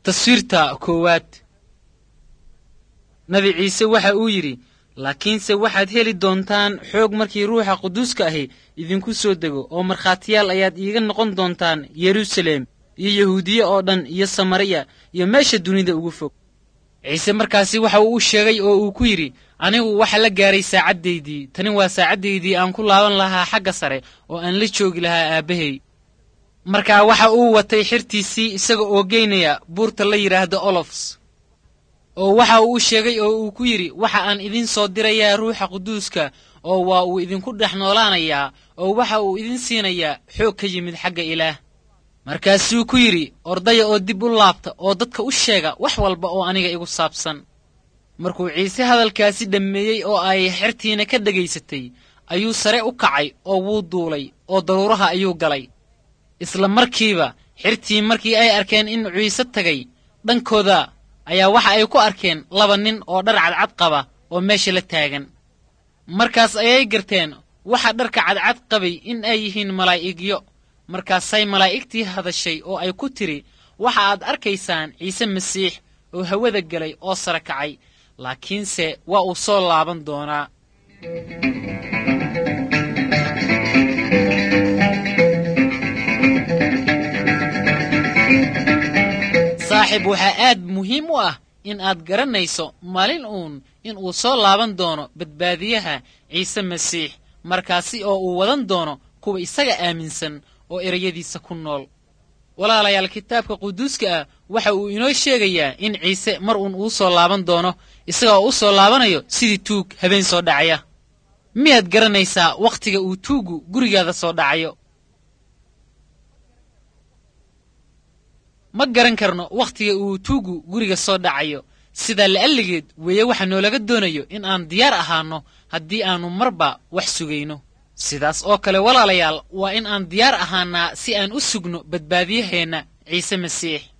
taswiirta koowaad nabi ciise waxa uu yidhi laakiinse waxaad heli doontaan xoog markii ruuxa quduuska ahi idinku soo dego oo markhaatiyaal ayaad iiga noqon doontaan yeruusaleem iyo yahuudiye oo dhan iyo samariya iyo meesha dunida ugu fog ciise markaasi waxa uu u sheegay oo uu ku yidhi anigu waxa la gaaray saacaddaydii tani waa saacaddaydii aan ku laaban lahaa xagga sare oo aan la joogi lahaa aabbahay markaa waxa uu watay xirtiisii isaga oo geynaya buurta la yidhaahdo olofs oo waxa uu u sheegay oo uu ku yidhi waxa aan idin soo dirayaa ruuxa quduuska oo waa uu idinku dhex noolaanayaa oo waxa uu idin siinayaa xoog ka yimid xagga ilaah markaasuu ku yidhi ordaya oo dib u laabta oo dadka u sheega wax walba oo aniga igu saabsan markuu ciise hadalkaasi dhammeeyey oo ay xertiina ka dhegaysatay ayuu sare u kacay oo wuu duulay oo daruuraha ayuu galay isla markiiba xirtii markii ay arkeen in ciise tagay dhankooda ayaa waxa ay ku arkeen laba nin oo dhar cadcad qaba oo meesha la taagan markaas ayay garteen waxa dharka cadcad qabay in ay yihiin malaa'igyo markaasay malaa'igtii hadashay oo ay ku tidhi waxa aad arkaysaan ciise masiix oo hawada gelay oo sare kacay laakiinse waa uu soo laaban doonaa saaxiib waxaa aad muhiim u ah in aad garanayso maalin uun in uu soo laaban doono badbaadiyaha ciise masiix markaasi oo uu wadan doono kuwa isaga aaminsan oo ereyadiisa ku nool walaalayaal kitaabka quduuska ah waxa uu inoo sheegayaa in ciise mar uun uu soo laaban doono isaga oo u soo laabanayo sidii tuug habeen soo dhacaya miyaad garanaysaa wakhtiga uu tuuggu gurigaada soo dhacayo ma garan karno wakhtiga uu tuuggu guriga soo dhacayo sidaa la'alligeed weeye waxa noolaga doonayo in aan diyaar ahaanno haddii aannu marba wax sugayno sidaas oo kale walaalayaal waa in aan diyaar ahaannaa si aan u sugno badbaadiyaheenna ciise masiix